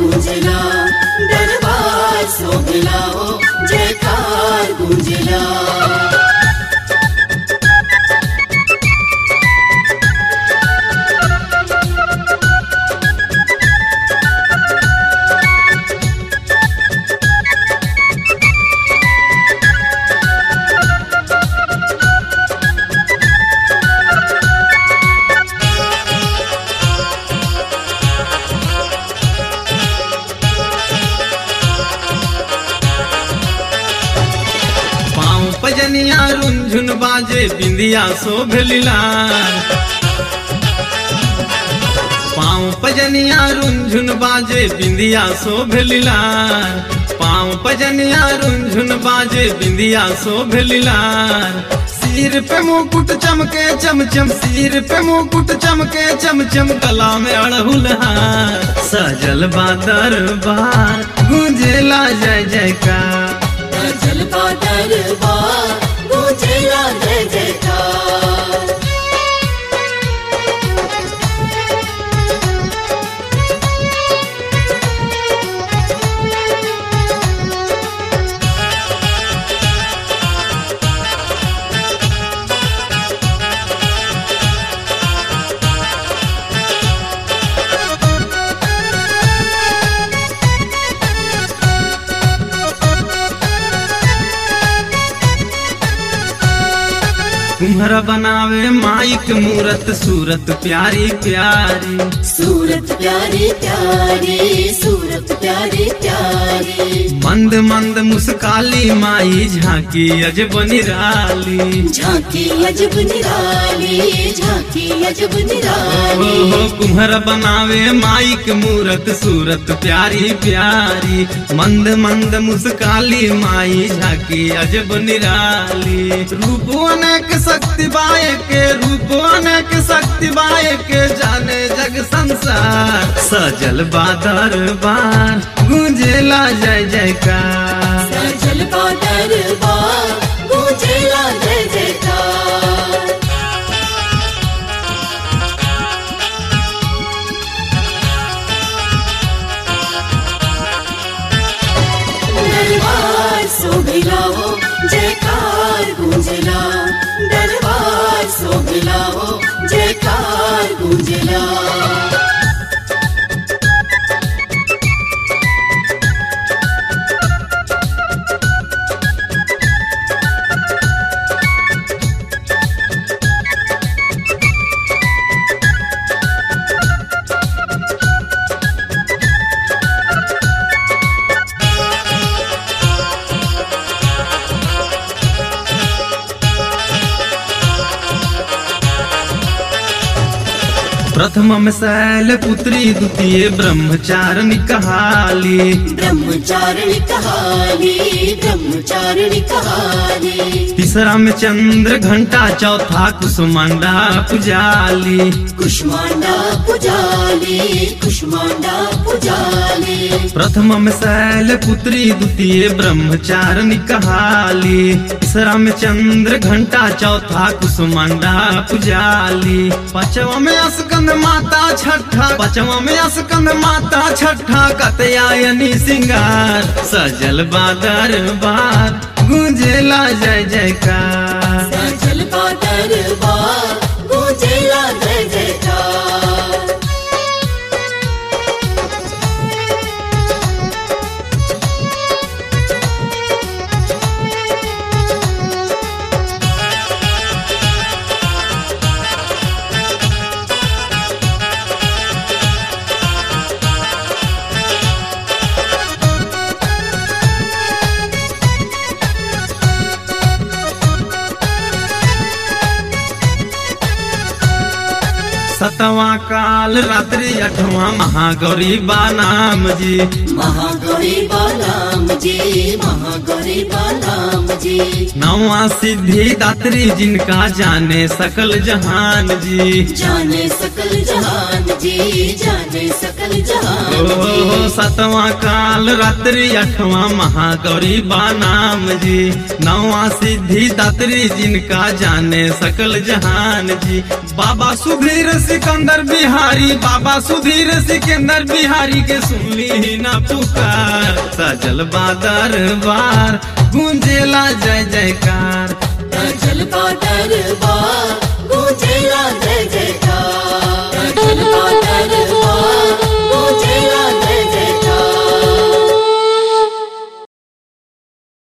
गूंजला दरबार सोहला हो जयकार गूंजला पाँव पजनिया रुंझुन बाजे बिंदिया शोभलीलार पाँव पजनिया रुंझुन बाजे बिंदिया शोभलीलार पाँव पजनिया रुंझुन बाजे बिंदिया शोभलीलार सिर पे मुकुट चमके चमचम सिर पे मुकुट चमके चमचम गला में अड़हुल हार सजल बा दरबार गूंजेला जय जयकार गजल का दरबार गूंजला जय जयकार कुम्हरा बनावे माइक मूरत सूरत प्यारी प्यारी सूरत प्यारी प्यारी सूरत प्यारी प्यारी मंद मंद मुस्काली माई झांकी अजब निराली झांकी अजब निराली झांकी अजब ओ निराली हो कुम्हरा बनावे माइक मूरत सूरत प्यारी प्यारी मंद मंद मुस्काली माई झांकी अजब निराली रूप अनेक शक्ति बाय के रूप अनेक शक्ति बाय के जाने जग संसार सजल बादर बार गूंजेला जय जयकार सजल का दरबार गूंजला जय जयकार दरबार सोभिला हो जयकार गूंजला दरबार सोभिला हो जयकार गूंजला प्रथम में शैल पुत्री द्वितीय ब्रह्मचारिणी कहाली ब्रह्मचारिणी कहानी ब्रह्मचारिणी कहानी तीसरा में चंद्र घंटा चौथा कुसुमंडा पुजाली कुष्मांडा पुजाली कुष्मांडा पुजाली प्रथम में शैल पुत्री द्वितीय ब्रह्मचारिणी कहाली तीसरा में चंद्र घंटा चौथा कुसुमंडा पुजाली पांचवा में अस्कंद माता छठा पांचवा में अस्कंद माता छठा कतयायनी सिंगार सजल बादर बार गूंजेला जय जयकार सजल का दरबार गूंजेला जय जयकार सतवा काल रात्रि अठवा महागौरी बानाम जी महागौरी बालाम जी महागौरी बालाम जी नवा सिद्धि दात्री जिनका जाने सकल जहान जी जाने सकल जहान जी जाने सकल जहान ओ जी सतवां काल रात्रि अठवां महागौरी बानाम जी नौवा सिद्धि दात्री जिनका जाने सकल जहान जी बाबा सुधीर सिकंदर बिहारी बाबा सुधीर सिकंदर बिहारी के सुनली ही ना पुकार सजल बादर बार गूंजेला जय जयकार जल का दरबार गूंजेला जय जयकार